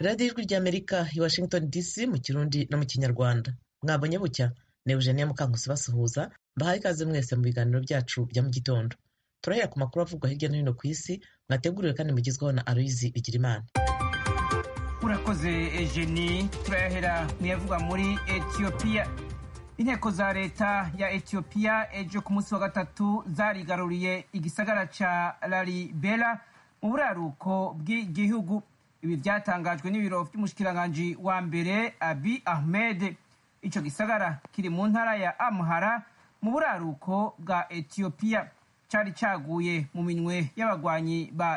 radiyo ijwi ry'amerika i washington dc mu kirundi no mu kinyarwanda mwabonye bucya ni eugenia mukankusi basuhuza mbahaye ikaze mwese mu biganiro byacu bya mu gitondo turahera ku makuru avugwa hirya no hino ku isi mwateguriwe kandi mugezweho na aloyizi bigirimana urakoze ejeni turayahera muyavugwa muri etiyopiya inteko za leta ya etiyopiya ejo ku munsi wa gatatu zarigaruriye igisagara ca lalibela mu buraruko bw'igihugu ibi byatangajwe n'ibiro by'umushikiranganji wa mbere abi ahmed ico gisagara kiri mu ntara ya amhara mu buraruko bwa etiyopiya cari caguye mu minwe y'abagwanyi ba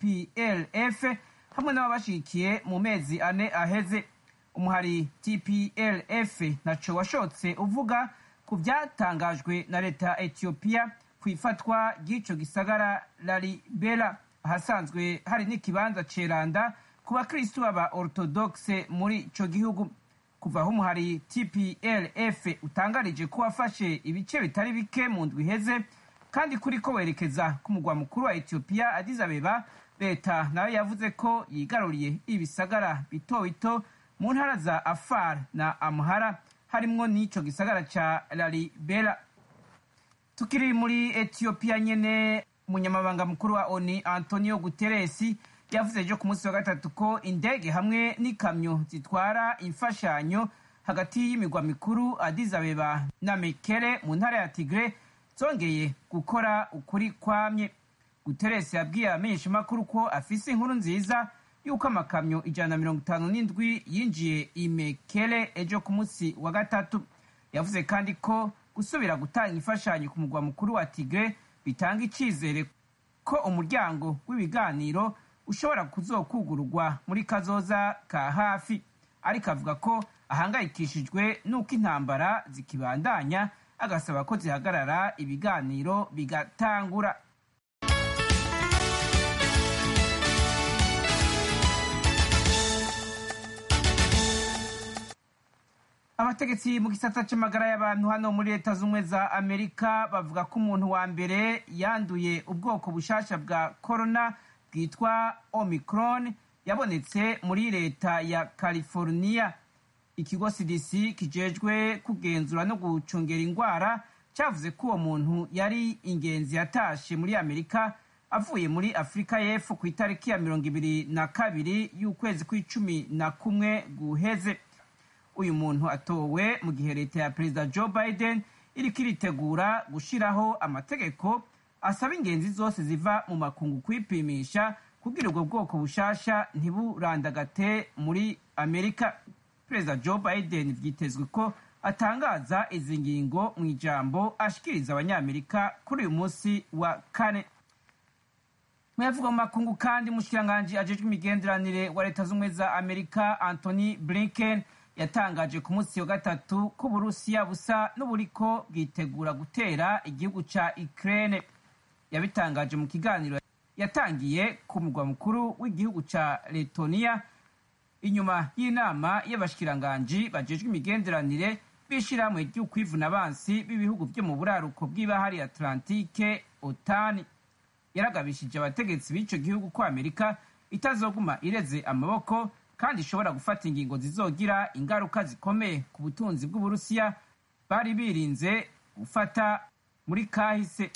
tplf hamwe n'ababashigikiye mu mezi ane aheze umuhari tplf ntaco washotse uvuga ku vyatangajwe na leta ya etiyopiya ku ifatwa ry'ico gisagara lalibela ahasanzwe hari n'ikibanza ceranda ku bakristu baba orthodoxe muri ico gihugu kuva aho umuhari tplf utangarije ko wafashe ibice bitari bike mu ndwi iheze kandi kuri ko werekeza ku mugwa mukuru wa etiyopiya addis abeba leta nayo yavuze ko yigaruriye ibisagara bito bito mu ntara za afar na amhara harimwo n'ico gisagara ca lalibela tukiri muri etiyopiya nyene umunyamabanga mukuru wa oni antonio guteresi yavuze ejo ku munsi wa gatatu ko indege hamwe n'ikamyo zitwara imfashanyo hagati y'imigwa mikuru addis abeba na mekere mu ntara ya tigre zongeye gukora ukuri kwamye guteresi yabwiye abamenyeshamakuru ko afise inkuru nziza y'uko amakamyo ijana na mirongo itanu n'indwi yinjiye imekere ejo ku munsi wa gatatu yavuze kandi ko gusubira gutanga imfashanyo ku mugwa mukuru wa tigre bitanga icizere ko umuryango w'ibiganiro ushobora kuzokugururwa muri kazoza ka hafi ariko avuga ko ahangayikishijwe n'uko intambara zikibandanya agasaba ko zihagarara ibiganiro bigatangura abategetsi mu gisata c'amagara y'abantu hano muri leta z'ubumwe za amerika bavuga ko umuntu wa mbere yanduye ubwoko bushasha bwa corona bwitwa omicron yabonetse muri leta ya california ikigo cdc kijejwe kugenzura no gucungera ingwara cyavuze ko uwo muntu yari ingenzi yatashe muri amerika avuye muri afurika y'epfo ku itariki ya mirongo ibiri na kabiri y'ukwezi kw'icumi na kumwe guheze uyu muntu atowe mu gihe leta ya perezida joe biden iriko iritegura gushiraho amategeko asaba ingenzi zose ziva mu makungu kwipimisha kugira ubwo bwoko bushasha ntiburandagate muri amerika perezida joe biden vyitezwe ko atangaza izi ngingo mu ijambo ashikiriza abanyamerika kuri uyu munsi wa kane muyavuga mu makungu kandi umushikiranganji ajejwe imigenderanire wa leta z'ubumwe za amerika anthony blinken yatangaje ku munsi wa gatatu ko uburusiya busa n'uburiko bwitegura gutera igihugu ca ukraine yabitangaje mu kiganiro yatangiye ku mugwa mukuru w'igihugu ca letoniya inyuma y'inama y'abashikiranganji bajejwe imigenderanire b'ishirahamwe ry'ukwivuna abansi b'ibihugu vyo mu buraruko bw'ibahari atlantike otani yaragabishije abategetsi b'ico gihugu ko amerika itazoguma ireze amaboko kandi ishobora gufata ingingo zizogira ingaruka zikomeye ku butunzi bw'uburusiya bari birinze gufata muri kahise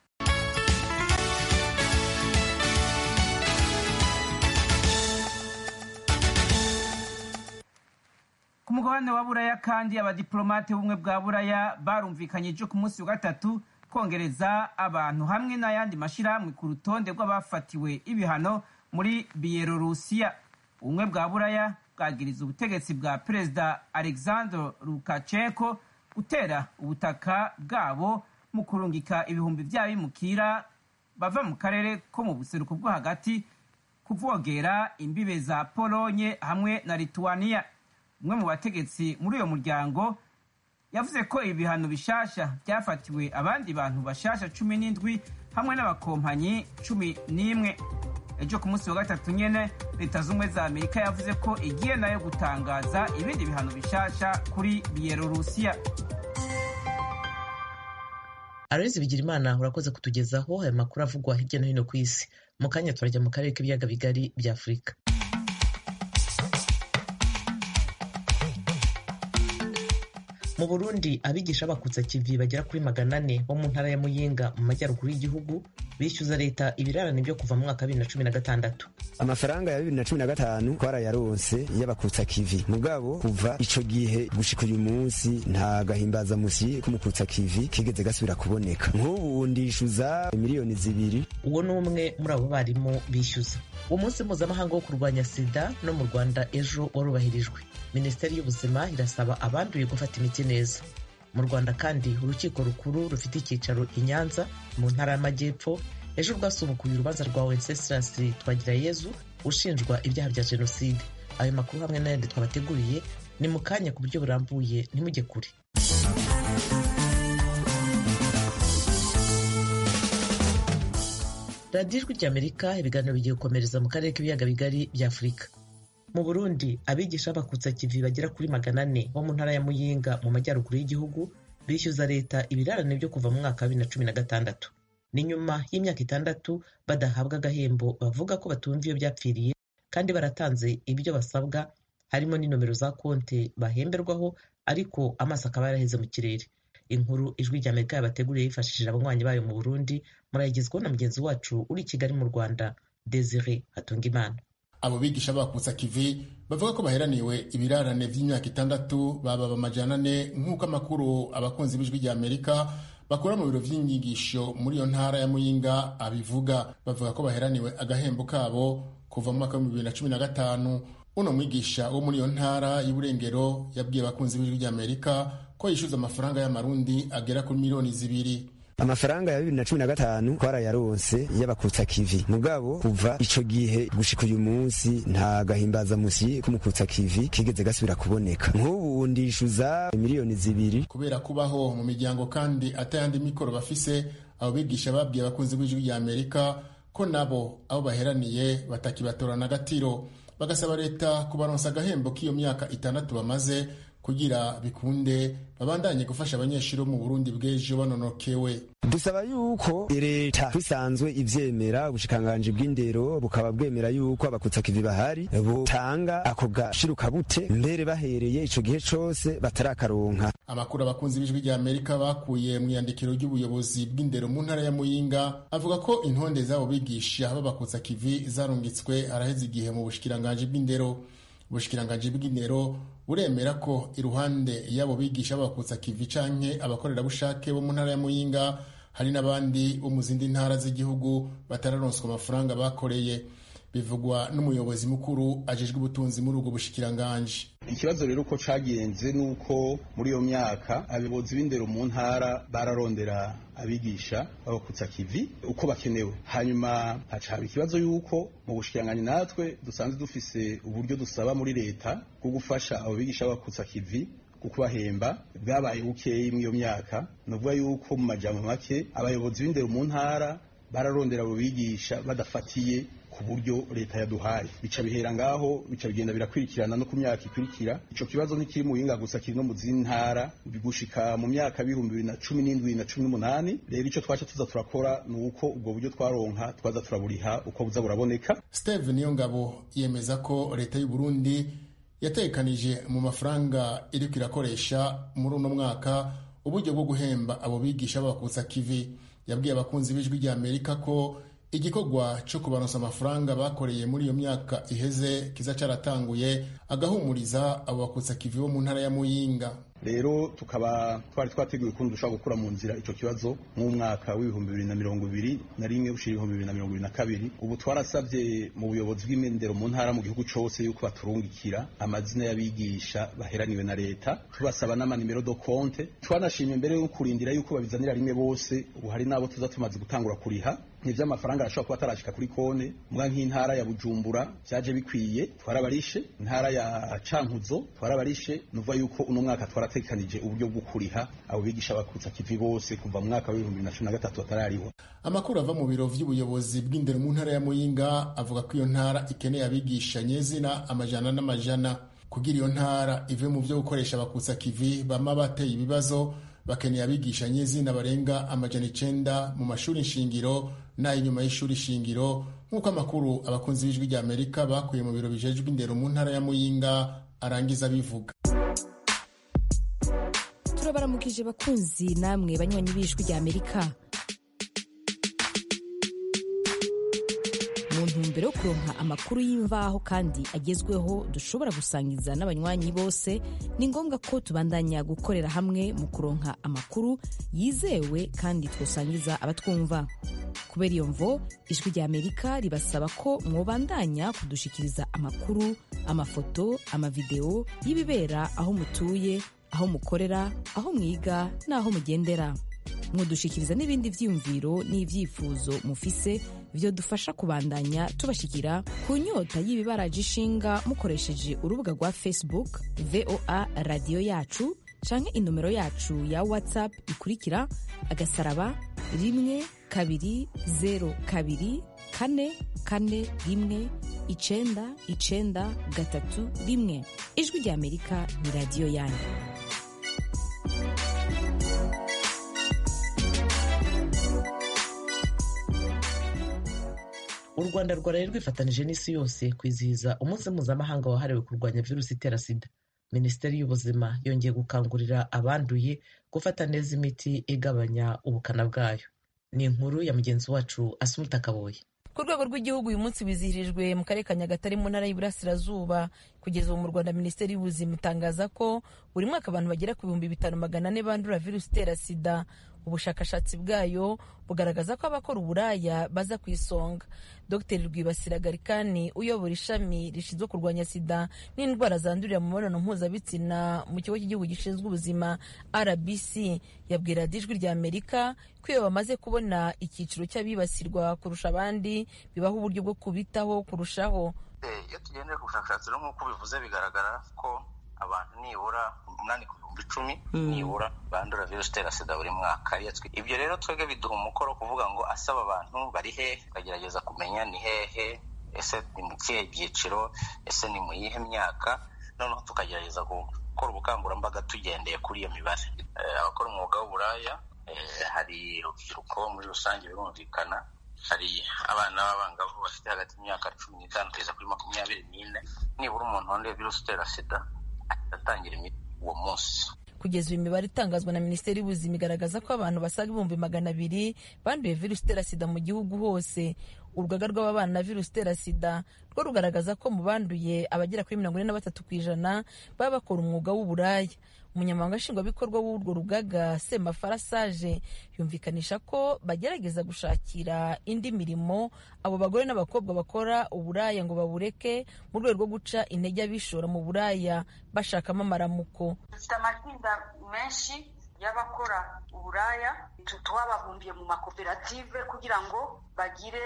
ku mugabane wa buraya kandi abadiplomate b'ubumwe bwa buraya barumvikanye ejo ku munsi wa gatatu kongereza abantu hamwe n'ayandi mashyirahamwe ku rutonde rw'abafatiwe ibihano muri biyelorusiya ubumwe bwa buraya bwagiriza ubutegetsi bwa perezida alexander lukashenko gutera ubutaka bwabo mu kurungika ibihumbi by'abimukira bava mu karere ko mu buseruko bwo hagati kuvogera imbibe za polonye hamwe na lituania umwe mu bategetsi muri uyo muryango yavuze ko ibi bihano bishasha byafatiwe abandi bantu bashasha cumi n'indwi hamwe n'abakompanyi cumi n'imwe ejo ku munsi wa gatatu nyene leta z'ubumwe za amerika yavuze ko igiye nayo gutangaza ibindi bihano bishasha kuri biyelorusiya aloyizi bigirimana urakoze kutugezaho aya makuru avugwa hirya no hino ku isi mu kanya turajya mu karere k'ibiyaga bigari bya afurika mu burundi abigisha bakutsa kivi bagera kuri magana ane bo mu ntara ya muyinga mu majyaruguru y'igihugu bishyuza leta ibirarane byo kuva mu mwaka wa bibiri na cumi na gatandatu amafaranga ya bibiri na cumi na gatanu twarayaronse y'abakutsa kivi mugabo kuva ico gihe gushika uyu munsi nta gahimbazamusi k'umukutsa kivi kigeze gasubira kuboneka nk'ubu ndishyuza miliyoni zibiri uwo ni umwe muri abo barimu bishyuza uwo munsi mpuzamahanga wo kurwanya sida no mu rwanda ejo warubahirijwe minisiteri y'ubuzima irasaba abanduye gufata imiti neza mu rwanda kandi urukiko rukuru rufite icyicaro i nyanza mu ntara y'amajyepfo ejo rwasubukuye urubanza rwa wenceslas twagirayezu ushinjwa ibyaha bya jenoside ayo makuru hamwe n'ayandi twabateguriye ni mu kanya ku buryo burambuye ntimujye kure radiyo ijwi ry'amerika ibiganiro bigiye gukomereza mu karere k'ibiyaga bigari bya afurika mu burundi abigisha bakutsa kivi bagera kuri magana ane bo mu ntara ya muyinga mu majyaruguru y'igihugu bishyuza leta ibirarane byo kuva mu mwaka wa bibiri na cumi na gatandatu ni nyuma y'imyaka itandatu badahabwa agahembo bavuga ko batumva iyo byapfiriye kandi baratanze ibyo basabwa harimo n'inomero za konti bahemberwaho ariko amaso akaba yaraheze mu kirere inkuru ijwi rya amerika yabateguriye yifashishije abanywanyi bayo mu burundi murayigezwaho na mugenzi wacu uri i kigali mu rwanda desire hatungimana abo bigisha bakutsa kivi bavuga ko baheraniwe ibirarane by'imyaka itandatu baba amajana ane nk'uko amakuru abakunzi b'ijwi rya amerika bakora mu biro by'inyigisho muri iyo ntara ya muyinga abivuga bavuga ko baheraniwe agahembo kabo kuva mu mwaka w'ibihumbi bibiri na cumi na gatanu uno mwigisha wo muri iyo ntara y'uburengero yabwiye abakunzi b'ijwi rya amerika ko yishyuza amafaranga y'amarundi agera kuri miliyoni zibiri amafaranga ya bibiri na cumi na gatanu twarayaronse y'abakutsa kivi mugabo kuva ico gihe gushika uyu munsi nta gahimbazamusi k'umukutsa kivi kigeze gasubira kuboneka nk'ubu ndishyuza miliyoni zibiri kubera kubaho mu miryango kandi atayandi mikoro bafise abo bigisha babwiye abakunzi b'ijwi rya amerika ko nabo abo baheraniye batakibatorana agatiro bagasaba leta kubaronsa agahembo k'iyo myaka itandatu bamaze kugira bikunde babandanye gufasha abanyeshuri bo mu Burundi bw'ejo banonokewe dusaba yuko leta bisanzwe ivyemera ubushikanganji bw'indero bukaba bwemera yuko abakutsa kivi bahari butanga ako gashiruka bute mbere bahereye ico gihe cose batarakaronka amakuru abakunzi b'ijwi rya amerika bakuye mu iyandikiro ry'ubuyobozi bw'indero mu ntara ya muyinga avuga ko intonde z'abo bigisha b'abakutsa kivi zarungitswe araheze igihe mu bushikiranganji bw'indero ubushikiranganji bw'indero buremera ko iruhande y'abo bigisha b'abakutsa kivi canke abakorerabushake bo mu ntara ya muyinga hari n'abandi bo mu zindi ntara z'igihugu batararonswa amafaranga bakoreye bivugwa n'umuyobozi mukuru ajejwe ubutunzi muri ubwo bushikiranganji ikibazo rero uko cagenze nuko muri iyo myaka abayobozi b'indero mu ntara bararondera abigisha babakutsa kivi uko bakenewe hanyuma haca haba ikibazo yuko mu bushikiranganji natwe dusanzwe dufise uburyo dusaba muri leta bwo gufasha abo bigisha babakutsa kivi kubahemba bwabaye bukeyi muri iyo myaka nuvuga yuko mu majambo make abayobozi b'indero mu ntara bararondera abo bigisha badafatiye ku buryo leta yaduhaye bica bihera ngaho bica bigenda birakurikirana no ku myaka ikurikira ico kibazo ntikiri mu yinga gusa kiri no mu zindi ntara bigushika mu myaka bihumbi bibiri na cumi n'indwi na cumi n'umunani rero ico twaca tuza turakora ni uko ubwo buryo twaronka twaza turaburiha uko buza buraboneka steve niyongabo yemeza ko leta y'u burundi yatekanije mu mafaranga iriko irakoresha muri uno mwaka uburyo bwo guhemba abo bigisha b'abakutsa kivi yabwiye abakunzi b'ijwi rya amerika ko igikorwa cyo kubaronsa amafaranga bakoreye muri iyo myaka iheze kiza cyaratanguye agahumuriza abo bakutsa kivi bo mu ntara ya muyinga rero tukaba twari twateguye ukuntu dushobora gukura mu nzira icyo kibazo nk'umwaka w'ibihumbi bibiri na mirongo ibiri na rimwe gushira ibihumbi bibiri na mirongo ibiri na kabiri ubu twarasabye mu buyobozi bw'imendero mu ntara mu gihugu cyose yuko baturungikira amazina y'abigisha baheraniwe na leta tubasaba n'amanimero do konte twanashimye mbere yo kurindira yuko babizanira rimwe bose ubu hari n'abo tuza tumaze gutangura kuriha ivy'amafaranga arashobora kuba atarashika kuri kone mbwa nk'intara ya bujumbura vyaje bikwiye twarabarishe intara ya cankuzo twarabarishe nuvuga yuko uno mwaka twaratekanije uburyo bwo kuriha abo bigisha bakutsa kivi bose kuva mu mwaka w'ibihumbi bibiri na cumi na gatatu batarariho amakuru ava mu biro vy'ubuyobozi bw'indero mu ntara ya muyinga avuga ko iyo ntara ikeneye abigisha nyezina amajana n'amajana kugira iyo ntara ive mu vyo gukoresha abakutsa kivi bama bateye ibibazo bakeneye abigisha nyezina barenga amajana icenda mu mashuri nshingiro n'ay'inyuma y'ishuri shingiro nk'uko amakuru abakunzi b'ijwi rya amerika bakuye mu biro bijejwe indero mu ntara ya muyinga arangiza bivuga turabaramukije bakunzi namwe banywanyi b'ijwi rya amerika mu ntumbero yo kuronka amakuru y'imvaho kandi agezweho dushobora gusangiza n'abanywanyi bose ni ngombwa ko tubandanya gukorera hamwe mu kuronka amakuru yizewe kandi twosangiza abatwumva kubera iyo mvo ijwi rya amerika ribasaba ko mwobandanya kudushikiriza amakuru amafoto amavideo y'ibibera aho mutuye aho mukorera aho mwiga n'aho mugendera mudushikiriza n'ibindi vyiyumviro n'ivyifuzo mufise vyo dufasha kubandanya tubashikira ku nyota y'ibibaraje ishinga mukoresheje urubuga rwa facebook voa radiyo yacu canke inomero yacu ya whatsapp ikurikira agasaraba rimwe kabiri zero kabiri kane kane rimwe icenda icenda gatatu rimwe ijwi rya amerika ni radiyo yanyu u rwanda rwaraye rwifatanije n'isi yose kwizihiza umunsi mpuzamahanga wahariwe kurwanya virusi itera sida minisiteri y'ubuzima yongeye gukangurira abanduye gufata neza imiti igabanya ubukana bwayo ni inkuru ya mugenzi wacu asumuta kaboye ku rwego rw'igihugu uyu munsi wizihirijwe mu karere ka nyagatare mu ntara y'iburasirazuba kugeza ubu mu rwanda minisiteri y'ubuzima itangaza ko buri mwaka abantu bagera ku bihumbi bitanu magana ane bandura virusi itera sida ubushakashatsi bwayo bugaragaza ko abakora uburaya baza ku isonga dr rwibasira garikani uyobora ishami rishinzwe kurwanya sida n'indwara zandurira mu mibonano mpuzabitsina mu kigo cy'igihugu gishinzwe ubuzima rbc yabwira ijwi rya amerika ko iyo bamaze kubona icyiciro cy'abibasirwa kurusha abandi bibaho uburyo bwo kubitaho kurushaho iyo tugendeye ku bushakashatsi rero nk'uko bivuze bigaragara ko abantu nibura umunani ku bihumbi icumi nibura bandura virusi itera sida buri mwaka ibyo rero twebwe biduha umukoro kuvuga ngo asaba abantu bari hehe tukagerageza kumenya ni hehe ese ni mu kihe byiciro ese ni mu yihe myaka noneho tukagerageza gukora ubukangurambaga tugendeye kuri iyo mibare abakora umwuga w'uburaya hari urubyiruko muri rusange birumvikana hari abana b'abangavu bafite hagati y'imyaka cumi n'itanu kugeza kuri makumyabiri n'ine nibura umuntu wanduye virusi itera sida atangira imiti uwo munsi kugeza uyu mibare itangazwa na minisiteri y'ubuzima igaragaza ko abantu basaga ibihumbi magana abiri banduye virusi itera sida mu gihugu hose urugaga rw'ababana na virusi itera sida rwo rugaragaza ko mu banduye abagera kuri mirongo ine na batatu ku ijana baba bakora umwuga w'uburaya umunyamabanga nshingwabikorwa w'urwo rugaga semafara sage yumvikanisha ko bagerageza gushakira indi mirimo abo bagore n'abakobwa bakora uburaya ngo babureke mu rwego rwo guca intege abishora mu buraya bashakamo amaramuko dufite amatsinda menshi y'abakora uburaya twababumbiye mu makoperative kugira ngo bagire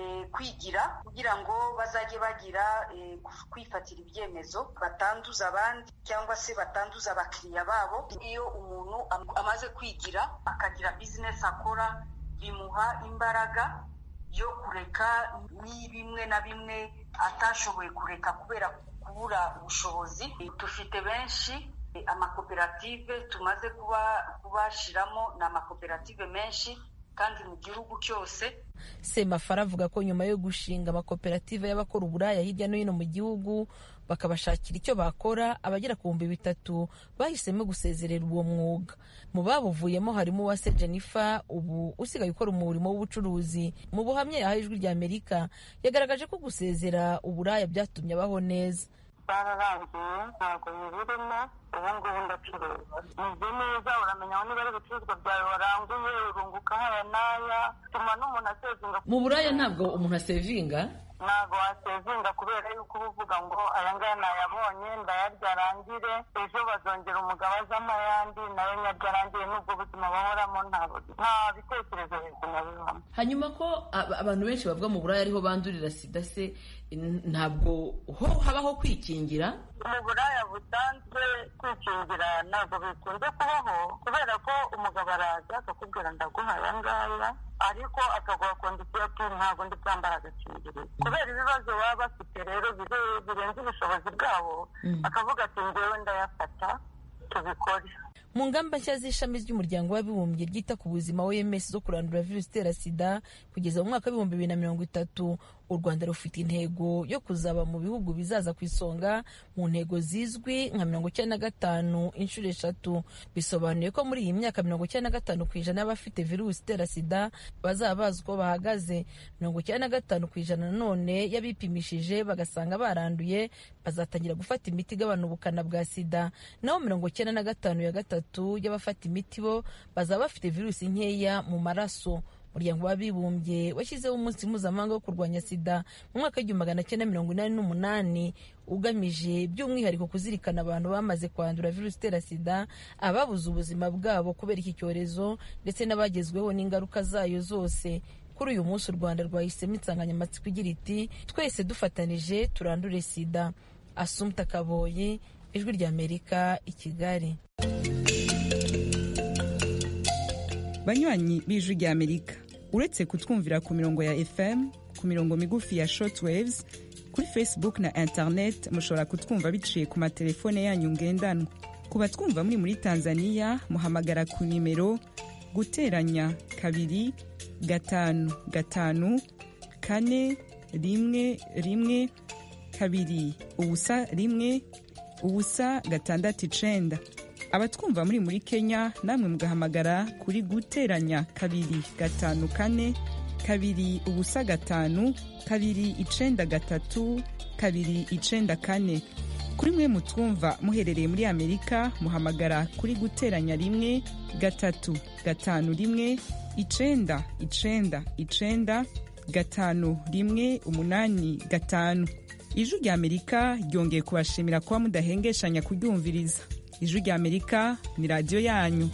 kwigira kugira ngo bazajye bagira kwifatira ibyemezo batanduza abandi cyangwa se batanduza abakiriya babo iyo umuntu amaze kwigira akagira bizinesi akora bimuha imbaraga yo kureka ni bimwe na bimwe atashoboye kureka kubera kubura ubushobozi dufite benshi amakoperative tumaze kubashiramo ni amakoperative menshi kandi mu gihugu cyose semafara avuga ko nyuma yo gushinga amakoperative y'abakora uburaya hirya no hino mu gihugu bakabashakira icyo bakora abagera ku bihumbi bitatu bahisemo gusezerera uwo mwuga mu babuvuyemo harimo uwase jennifer ubu usigaye ukora umurimo w'ubucuruzi mu buhamya yahaye ijwi rya amerika yagaragaje ko gusezera uburaya byatumye abaho neza bararangiye ntabwo bibirimo ubu ngubu ndacuruza meze neza uramenya niba ari ibicuruzwa byawe waranguye urunguka haya n'aya bituma n'umuntu asevinga mu buraya ntabwo umuntu asevinga ntabwo wasevinga kubera yuko uba uvuga ngo aya ngaya nayabonye ndayarya arangire ejo bazongera umugabo azamo ayandi nayo nyarya arangire n'ubwo buzima bahoramo nta bitekerezo bizima bibamo hanyuma ko abantu benshi bavuga mu buraya ariho bandurira sida se ntabwo ho habaho kwikingira mu buraya busanzwe kwikingira ntabwo bikunze kubaho kubera ko umugabo araza akakubwira ndaguha aya ngaya ariko akaguha kondisiyo ati ntabwo ndi bwambara agakingirizo kubera ibibazo baba bafite rero birenze ubushobozi bwabo akavuga ati ngewe ndayafata tubikore mu ngamba nshya z'ishami ry'umuryango w'abibumbye ryita ku buzima oms zo kurandura virusi itera sida kugeza mu mwaka w'ibihumbi bibiri na mirongo itatu u rwanda rufite intego yo kuzaba mu bihugu bizaza ku isonga mu ntego zizwi nka mirongo icyenda na gatanu inshuro eshatu bisobanuye ko muri iyi myaka mirongo icyenda na gatanu ku ijana y'abafite virusi itera sida bazaba bazi uko bahagaze mirongo icyenda na gatanu ku ijana nanone y'abipimishije bagasanga baranduye bazatangira gufata imiti igabanya ubukana bwa sida naho mirongo icyenda na gatanu ya gatatu y'abafata imiti bo bazaba bafite virusi nkeya mu maraso umuryango w'abibumbye washyizeho umunsi mpuzamahanga wo kurwanya sida mu mwaka w'igihumbi magana cyenda mirongo inani n'umunani ugamije by'umwihariko kuzirikana abantu bamaze kwandura virusi itera sida ababuze ubuzima bwabo kubera iki cyorezo ndetse n'abagezweho n'ingaruka zayo zose kuri uyu munsi u rwanda rwahisemo insanganyamatsiko igira iti twese dufatanije turandure sida asumta kaboyi ijwi ry'amerika i kigali banywanyi b'ijwi ry'amerika uretse kutwumvira ku mirongo ya fm ku mirongo migufi ya shortwaves kuri facebook na internet mushobora kutwumva biciye ku matelefone yanyu ngendanwa ku batwumva muri muri tanzania muhamagara ku nimero guteranya kabiri gatanu gatanu kane rimwe rimwe kabiri ubusa rimwe ubusa gatandatu icenda abatwumva muri muri kenya namwe mugahamagara kuri guteranya kabiri gatanu kane kabiri ubusa gatanu kabiri icenda gatatu kabiri icenda kane kuri mwe mutwumva muherereye muri amerika muhamagara kuri guteranya rimwe gatatu gatanu rimwe icenda icenda icenda gatanu rimwe umunani gatanu ijwi rya amerika ryongeye kubashimira kuba mudahengeshanya kuryumviriza ijwi rya amerika ni radiyo yanyu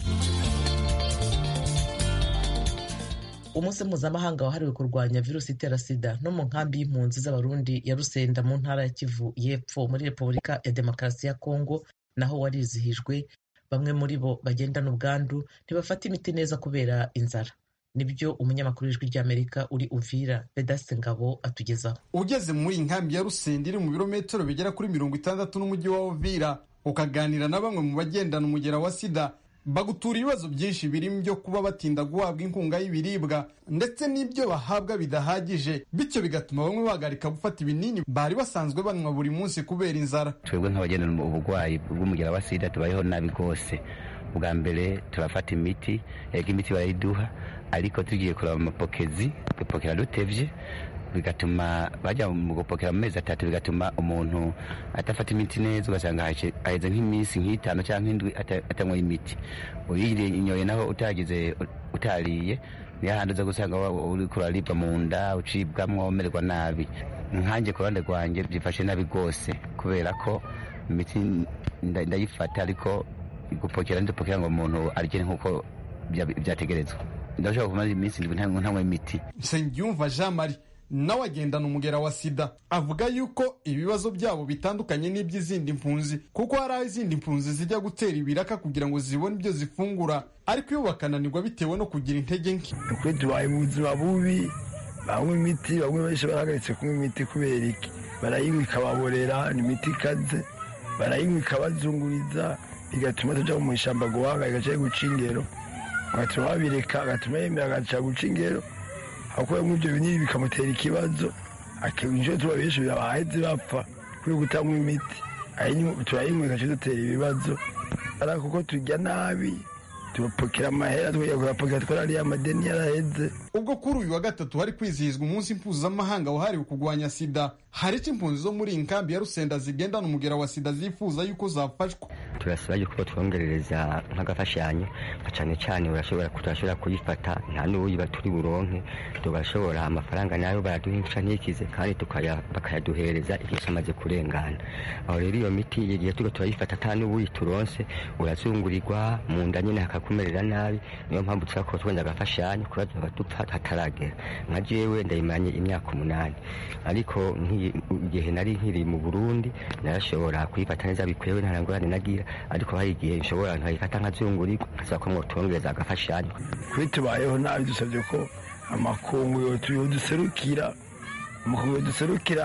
umunsi mpuzamahanga wahariwe kurwanya virusi itera sida no mu nkambi y'impunzi z'abarundi ya rusenda mu ntara ya kivu y'epfo muri repubulika ya demokarasi ya kongo naho warizihijwe bamwe muri bo bagendana ubwandu ntibafata imiti neza kubera inzara nibyo umunyamakuru w'ijwi ry'amerika uri uvira vedaste ngabo atugezaho ugeze muri iyi nkambi ya rusenda iri mu birometero bigera kuri mirongo itandatu n'umujyi wa uvira ukaganira na bamwe mu bagendana umugera wa sida bagutura ibibazo byinshi birimo byo kuba batinda guhabwa inkunga y'ibiribwa ndetse n'ibyo bahabwa bidahagije bityo bigatuma bamwe bahagarika gufata ibinini bari basanzwe banywa buri munsi kubera inzara twebwe nk'abagendana uburwayi bw'umugera wa sida tubayeho nabi rwose bwa mbere turafata imiti yego imiti barayiduha ariko tugiye kureba amapokezi gupokera dutevye bigatuma bajya mu gupokera mu mezi atatu bigatuma umuntu atafata imiti neza ugasanga haheze nk'iminsi nk'itanu cyangwa nk'indwi atanywa imiti uyinyoye naho utagize utariye niyo handi uza gusanga uri kuraribwa mu nda ucibwamwo umererwa nabi nkanjye ku ruhande rwanjye byifashe nabi rwose kubera ko imiti ndayifata ariko gupokera ndipokera ngo umuntu arye nk'uko byategerezwa ndashobora kumara iminsi ndwi ntanywa imiti nsengiyumva jean marie nawe agendana umugera wa sida avuga yuko ibibazo byabo bitandukanye n'iby'izindi mpunzi kuko hari aho izindi mpunzi zijya gutera ibiraka kugira ngo zibone ibyo zifungura ariko iyo bakananirwa bitewe no kugira intege nke ukuri tubaye mu buzima bubi banywa imiti bamwe benshi barahagaritse kunywa imiti kubera iki barayinywa ikababorera ni imiti ikaze barayinywa ikabazunguriza bigatuma tujya mu ishyamba guhanga igaca guca ingero agatuma babireka agatuma yemera agaca guca ingero akuyemo ibyo binini bikamutera ikibazo inshuro tuba benshi bahetse bapfa kuri gutanywa imiti turayinywa igaca dutera ibibazo ari kuko turya nabi tubapokera amahera tukajya kurapokera twarariye amadeni yaraheze ubwo kuri uyu wa gatatu hari kwizihizwa umunsi mpuzamahanga wahariwe kurwanya sida hari icyo impunzi zo muri iyi nkambi ya rusenda zigendana umugera wa sida zifuza yuko zafashwa turasaba yuko twongerereza nk'agafashanyo cyane cyane urashobora turashobora kuyifata nta n'uyiba turi buronke tugashobora amafaranga nayo baraduhisha ntikize kandi bakayaduhereza igihe cyamaze kurengana aho rero iyo miti igihe tuba turayifata ata n'ubuyi turonse urazungurirwa mu nda nyine hakakumerera nabi niyo mpamvu tushaka twenda agafashanyo kuba dupfa hataragera nka jewe ndayimanye imyaka umunani ariko igihe nari nkiri mu burundi narashobora kuyifata neza bikwewe nta ngorane nagira ariko hari igihe nshobora nkayifata nkazungurirwa nkasaba ko mwotwongereza agafashanyo kuri tubayeho nabi dusabye ko amakungu yoduserukira amakungu yoduserukira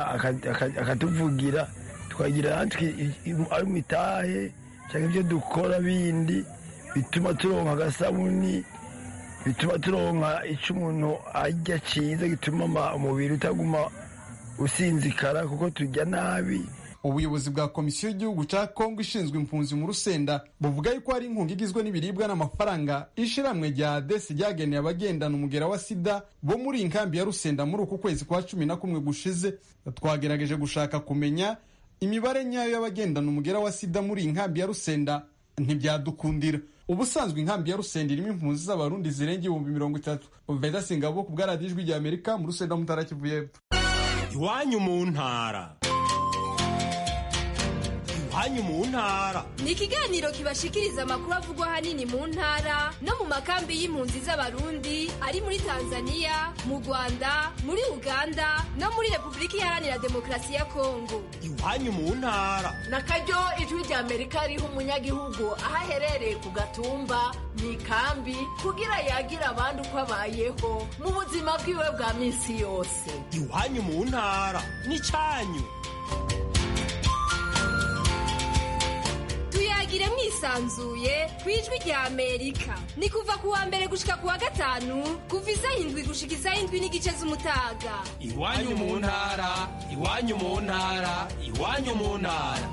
akatuvugira tukagira natwe ari mu itahe cyangwa ibyo dukora bindi bituma turonka agasabuni bituma turonka icyo umuntu arya cyiza gituma umubiri utaguma usinzikara kuko turya nabi ubuyobozi bwa komisiyo y'igihugu cya kongo ishinzwe impunzi mu rusenda buvuga yuko hari inkunga igizwe n'ibiribwa n'amafaranga ishiramwe rya desi ryageneye abagendana umugera wa sida bo muri iyi nkambi ya rusenda muri uku kwezi kwa cumi na kumwe gushize twagerageje gushaka kumenya imibare nyayo y'abagendana umugera wa sida muri iyi nkambi ya rusenda ntibyadukundira ubusanzwe inkambi ya rusenda irimo impunzi z'abarundi zirenga ibihumbi mirongo itatu veda singabo ku bwaradiyo ijwi rya amerika mu rusenda mutara kivu y'epfo iwanyu mu ntara iwanyu mu ntara ni ikiganiro kibashikiriza amakuru avugwa ahanini mu ntara no mu makambi y'impunzi z'abarundi ari muri tanzania mu rwanda muri uganda no muri repubulika iharanira demokarasi ya kongo iwanyu mu ntara na karyo ijwi rya amerika riha umunyagihugu aho aherereye ku gatumba mu ikambi kugira yagira abandi uko abayeho mu buzima bwiwe bwa minsi yose iwanyu mu ntara n'icyanyu tuyagire mwisanzuye ku ijwi rya amerika ni kuva ku wa mbere gushika ku wa gatanu kuva isaha indwi gushika isaha indwi n'igice z'umutaga iwanyu mu ntara iwanyu mu ntara iwanyu mu ntara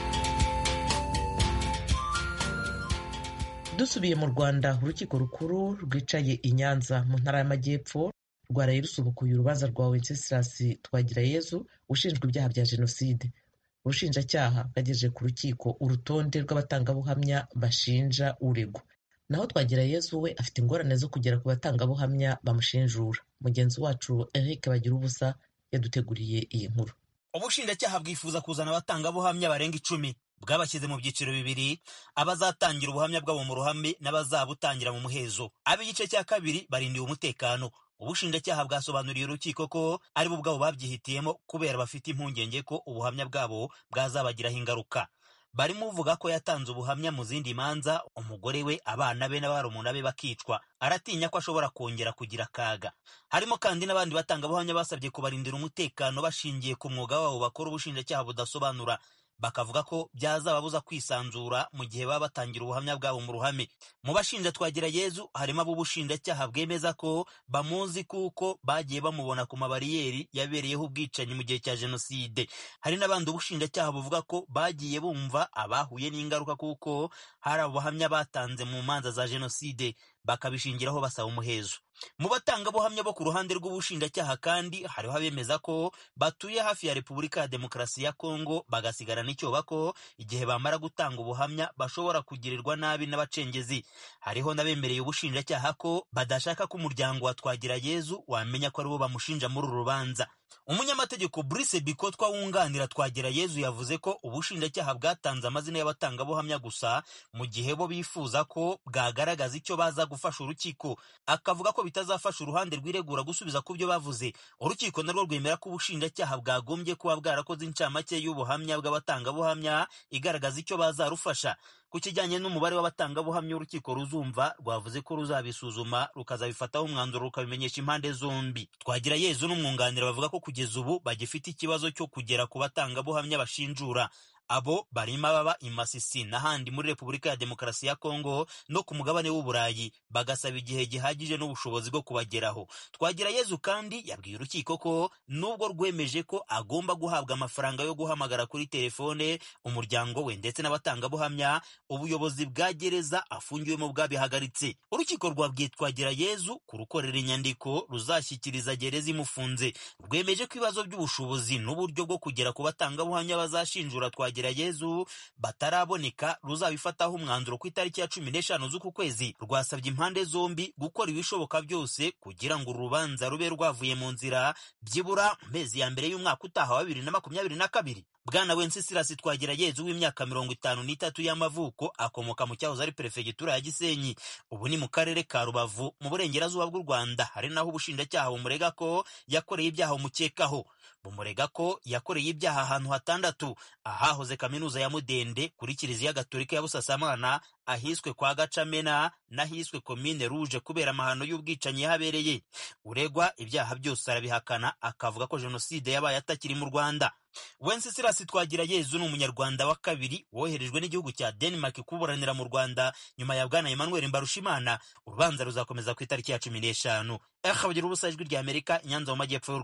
dusubiye mu rwanda urukiko rukuru rwicaye i nyanza mu ntara y'amajyepfo rwaraye rusubukuye urubanza rwa wenceslas twagirayezu ushinjwa ibyaha bya jenoside ubushinjacyaha bwagejeje ku rukiko urutonde rw'abatangabuhamya bashinja uregwa naho twagira yezu we afite ingorane zo kugera ku batangabuhamya bamushinjura mugenzi wacu eric bagira ubusa yaduteguriye iyi nkuru ubushinjacyaha bwifuza kuzana abatangabuhamya barenga icumi bwabashyize mu byiciro bibiri abazatangira ubuhamya bwabo mu ruhame n'abazabutangira mu muhezo ab'igice cya kabiri barindiwe umutekano ubushinjacyaha bwasobanuriye urukiko ko ari bo ubwabo babyihitiyemo kubera bafite impungenge ko ubuhamya bwabo bwazabagiraho ingaruka barimo uvuga ko yatanze ubuhamya mu zindi manza umugore we abana be n'abarumuna be bakicwa aratinya ko ashobora kongera kugira akaga harimo kandi n'abandi batangabuhamya basabye kubarindira umutekano bashingiye ku mwuga wabo bakora ubushinjacyaha budasobanura bakavuga ko byazababuza kwisanzura mu gihe baba batangira ubuhamya bwabo mu ruhame mu bashinja twagira yezu harimo ab'ubushinjacyaha bwemeza ko bamuzi kuko bagiye bamubona ku mabariyeri yabereyeho ubwicanyi mu gihe cya jenoside hari n'abandi ubushinjacyaha buvuga ko bagiye bumva abahuye n'ingaruka kuko hari abahamya batanze mu manza za jenoside bakabishingiraho basaba umuhezo mu batangabuhamya bo ku ruhande rw'ubushinjacyaha kandi hariho abemeza ko batuye hafi ya repubulika ya demokarasi ya kongo bagasigarana icyoba ko igihe bamara gutanga ubuhamya bashobora kugirirwa nabi n'abacengezi hariho n'abemereye ubushinjacyaha ko badashaka ko umuryango wa twagira yezu wamenya ko aribo bamushinja muri uru rubanza umunyamategeko Brice Bikotwa wunganira twagira yezu yavuze ko ubushinjacyaha bwatanze amazina y'abatangabuhamya gusa mu gihe bo bifuza ko bwagaragaza icyo baza gufasha urukiko akavuga ko bitazafasha uruhande rwiregura gusubiza ku byo bavuze urukiko narwo rwemera ko ubushinjacyaha bwagombye kuba bwarakoze incamake y'ubuhamya bw'abatangabuhamya igaragaza icyo bazarufasha ku kijyanye n'umubare w'abatangabuhamya urukiko ruzumva rwavuze ko ruzabisuzuma rukazabifataho umwanzuro rukabimenyesha impande zombi twagira yezu n'umwunganira bavuga ko kugeza ubu bagifite ikibazo cyo kugera ku batangabuhamya bashinjura abo barimo ababa i Masisi n'ahandi muri Repubulika ya Demokarasi ya Kongo no ku mugabane w'Uburayi bagasaba igihe gihagije n'ubushobozi bwo kubageraho. Twagira Yezu kandi yabwiye urukiko ko nubwo rwemeje ko agomba guhabwa amafaranga yo guhamagara kuri telefone umuryango we ndetse n'abatangabuhamya, ubuyobozi bwa gereza afungiwemo bwabihagaritse. Urukiko rwabwiye Twagira Yezu kurukorera inyandiko ruzashyikiriza gereza imufunze. Rwemeje ko ibibazo by'ubushobozi n'uburyo bwo kugera ku batangabuhamya bazashinjura Twagira Yezu bataraboneka ruzabifataho umwanzuro ku itariki ya cumi n'eshanu z'uku kwezi rwasabye impande zombi gukora ibishoboka byose kugira ngo urubanza rube rwavuye mu nzira byibura mu mezi ya mbere y'umwaka utaha wa bibiri na makumyabiri na kabiri bwana wenceslas twagira yezu w'imyaka mirongo itanu n'itatu y'amavuko akomoka mu cyahoze ari perefegitura ya gisenyi ubu ni mu karere ka rubavu mu burengerazuba bw'u rwanda hari naho ubushinjacyaha bumurega ko yakoreye ibyaha bumukekaho bumurega ko yakoreye ibyaha ahantu hatandatu ahahoze kaminuza ya mudende kuri kiliziya gatolika ya busasamana ahiswe kwa gacamena n'ahiswe komine ruje kubera amahano y'ubwicanyi yahabereye uregwa ibyaha byose arabihakana akavuga ko jenoside yabaye atakiri mu rwanda wenceslas twagira yezu ni umunyarwanda wa kabiri woherejwe n'igihugu cya denmark kuburanira mu rwanda nyuma ya bwana emmanuel mbarushimana urubanza ruzakomeza ku itariki ya cumi n'eshanu akabagira ubusa ijwi rya amerika inyanza mu majyepfo y'u rwanda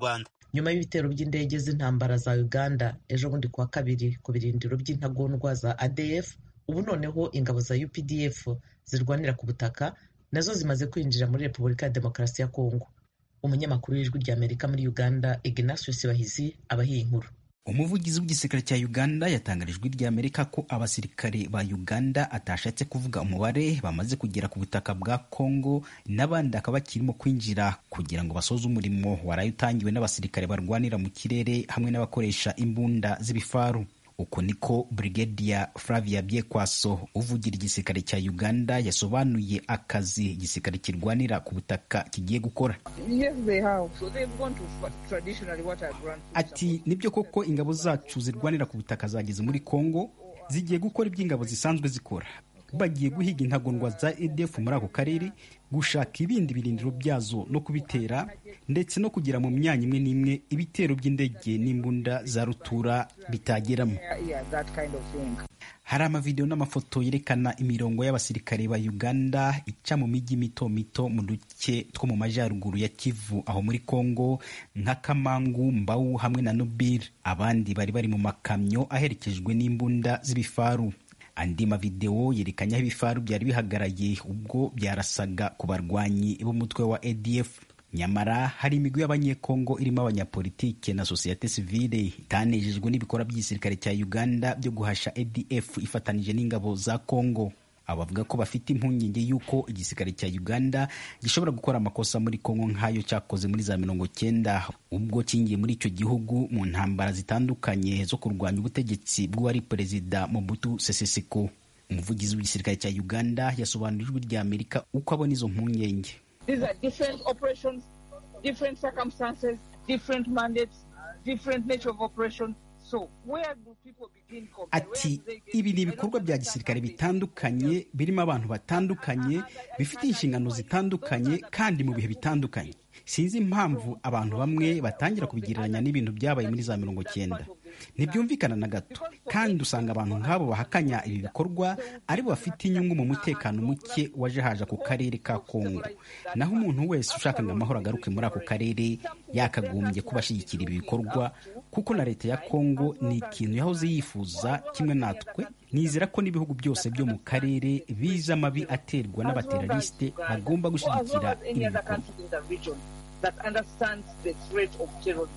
nyuma y'ibitero by'indege z'intambara za uganda ejo bundi kuwa kabiri ku birindiro by'intagondwa za adf ubu noneho ingabo za updf zirwanira ku butaka nazo zimaze kwinjira muri repubulika ya demokarasi ya kongo umunyamakuru w'ijwi ry'amerika muri uganda ignatius bahizi abahiye inkuru umuvugizi w'igisirikare cya uganda yatangarije ijwi ry'amerika ko abasirikare ba uganda atashatse kuvuga umubare bamaze kugera ku butaka bwa congo n'abandi akaba bakirimo kwinjira kugira ngo basoze umurimo waraye utangiwe n'abasirikare barwanira mu kirere hamwe n'abakoresha imbunda z'ibifaru uko niko Brigadier Flavia Byekwaso uvugira igisirikare cya Uganda yasobanuye akazi igisirikare kirwanira ku butaka kigiye gukora. Yes, they have. So they've gone to traditionally what are grand Ati nibyo koko ingabo zacu zirwanira ku butaka zageze muri Congo zigiye gukora iby'ingabo zisanzwe zikora bagiye guhiga intagondwa za EDF muri ako karere gushaka ibindi birindiro byazo no kubitera ndetse no kugira mu myanya imwe n'imwe ibitero by'indege n'imbunda za rutura bitageramo yeah, that kind of thing. hari amavidewo n'amafoto yerekana imirongo y'abasirikare ba uganda ica mu mijyi mito mito mu duce two mu majyaruguru ya kivu aho muri congo nka kamangu mbawu hamwe na nobile abandi bari bari mu makamyo aherekejwe n'imbunda z'ibifaru andi mavidewo yerekanye aho ibifaru byari bihagaraye ubwo byarasaga ku barwanyi b'umutwe wa adf nyamara hari imigwi y'abanyekongo irimo abanyapolitike na sosiyete sivile itanejejwe n'ibikorwa by'igisirikare cya uganda byo guhasha adf ifatanije n'ingabo za congo abavuga ko bafite impungenge y'uko igisirikare cya uganda gishobora gukora amakosa muri congo nk'ayo cyakoze muri za mirongo cyenda ubwo kingiye muri icyo gihugu mu ntambara zitandukanye zo kurwanya ubutegetsi bw'uwari perezida mobutu sese seko umuvugizi w'igisirikare cya uganda yasobanurira ijwi rya amerika uko abona izo mpungenge These are different operations, different circumstances, different mandates, different nature of operation. So where do people begin? ati ibi ni ibikorwa bya gisirikare bitandukanye birimo abantu batandukanye bifite inshingano zitandukanye kandi mu bihe bitandukanye sinzi impamvu abantu bamwe batangira kubigereranya n'ibintu byabaye muri za mirongo cyenda ntibyumvikana na gato kandi usanga abantu nk'abo bahakanya ibi bikorwa aribo bafite inyungu mu mutekano muke waje haje ku karere ka kongo naho umuntu wese ushaka ngo amahoro agaruke muri ako karere yakagombye kuba ashyigikira ibi bikorwa kuko na leta ya kongo ni ikintu yahoze yifuza kimwe natwe nizera ko n'ibihugu byose byo mu karere biza amabi aterwa n'abateralisite bagomba gushyigikira ibi bikorwa that understands the threat of terrorism.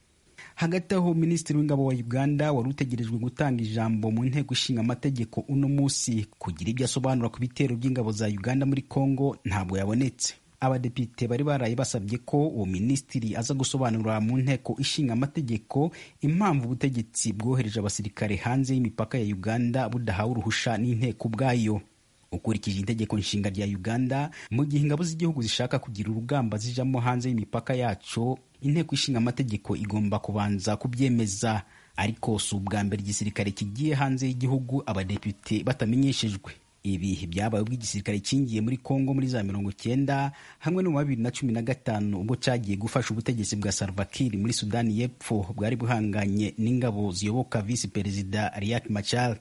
hagati aho minisitiri w'ingabo wa uganda wari utegerejwe gutanga ijambo mu nteko ishinga amategeko uno munsi kugira ibyo asobanura ku bitero by'ingabo za uganda muri congo ntabwo yabonetse abadepite bari baraye basabye ko uwo minisitiri aza gusobanurira mu nteko ishinga amategeko impamvu ubutegetsi bwohereje abasirikare hanze y'imipaka ya uganda budahawe uruhusha n'inteko ubwayo ukurikije itegeko nshinga rya uganda mu gihe ingabo z'igihugu zishaka kugira urugamba zijamo hanze y'imipaka yaco inteko ishinga amategeko igomba kubanza kubyemeza ariko si ubwa mbere igisirikare kigiye hanze y'igihugu abadepite batamenyeshejwe ibi byabaye ubwo igisirikare kingiye muri kongo muri za mirongo cyenda hamwe no mu bibiri na cumi na gatanu ubwo cyagiye gufasha ubutegetsi bwa salvakir muri sudani y'epfo bwari buhanganye n'ingabo ziyoboka visi perezida riak machar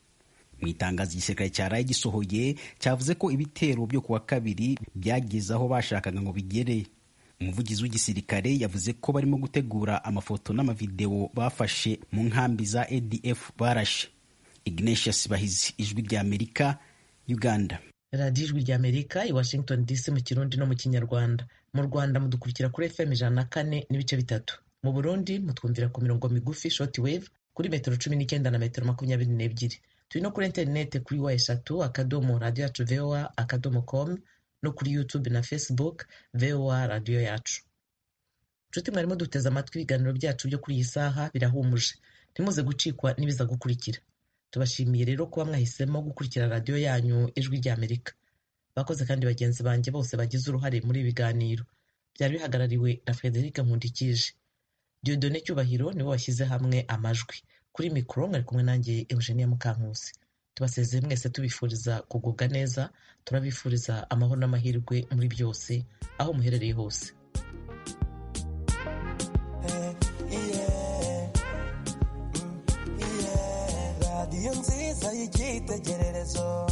mu itangazo igisirikare cyaraye gisohoye cyavuze ko ibitero byo kuwa kabiri byageze aho bashakaga ngo bigere umuvugizi w'igisirikare yavuze ko barimo gutegura amafoto n'amavidewo bafashe mu nkambi za adf barashe ignatius bahizi ijwi rya amerika uganda radiyo ijwi rya amerika i washington dc mu kirundi no mu kinyarwanda mu rwanda mudukurikira kuri fm ijana na kane n'ibice bitatu mu burundi mutwumvira ku mirongo migufi short wave kuri metero cumi n'icyenda na metero makumyabiri n'ebyiri turi no kuri interineti kuri wa eshatu akadomo radiyo yacu voa akadomo com no kuri youtube na facebook voa radiyo yacu nshuti mwarimo duteze amatwi ibiganiro byacu byo kuri iyi saha birahumuje ntimuze gucikwa n'ibiza gukurikira tubashimiye rero kuba mwahisemo gukurikira radiyo yanyu ijwi rya amerika bakoze kandi bagenzi banjye bose bagize uruhare muri ibi biganiro byari bihagarariwe na frederic nkundikije diodone cyubahiro nibo bashyize hamwe amajwi kuri mikoro mwari kumwe nanjye eugenia mukankusi tubasezeye mwese tubifuriza kugubwa neza turabifuriza amahoro n'amahirwe muri byose aho muherereye hose radiyo nziza y'icyitegererezo